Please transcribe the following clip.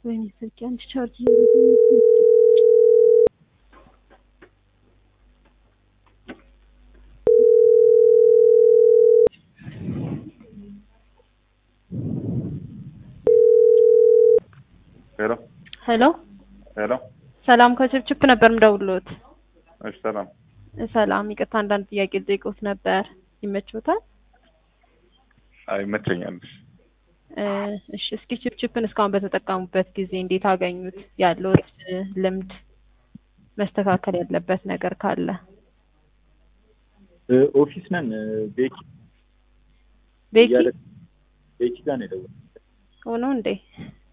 ወይኔ ስልኬ አንድ ቻርጅ እያደረገ ነው። ሄሎ ሄሎ ሄሎ። ሰላም ከችፕችፕ ነበር ምደውልዎት። እሺ ሰላም። ሰላም ይቅርታ፣ አንዳንድ ጥያቄ ልጠይቅዎት ነበር። ይመችዎታል? አይ ይመቸኛል። እ እሺ እስኪ ችፕችፕን እስካሁን በተጠቀሙበት ጊዜ እንዴት አገኙት? ያለዎት እ ልምድ መስተካከል ያለበት ነገር ካለ እ ኦፊስ ነን እ ቤኪ ቤኪ እያለ ቤኪ ጋር ነው የደወልኩት። ሆኖ እንዴ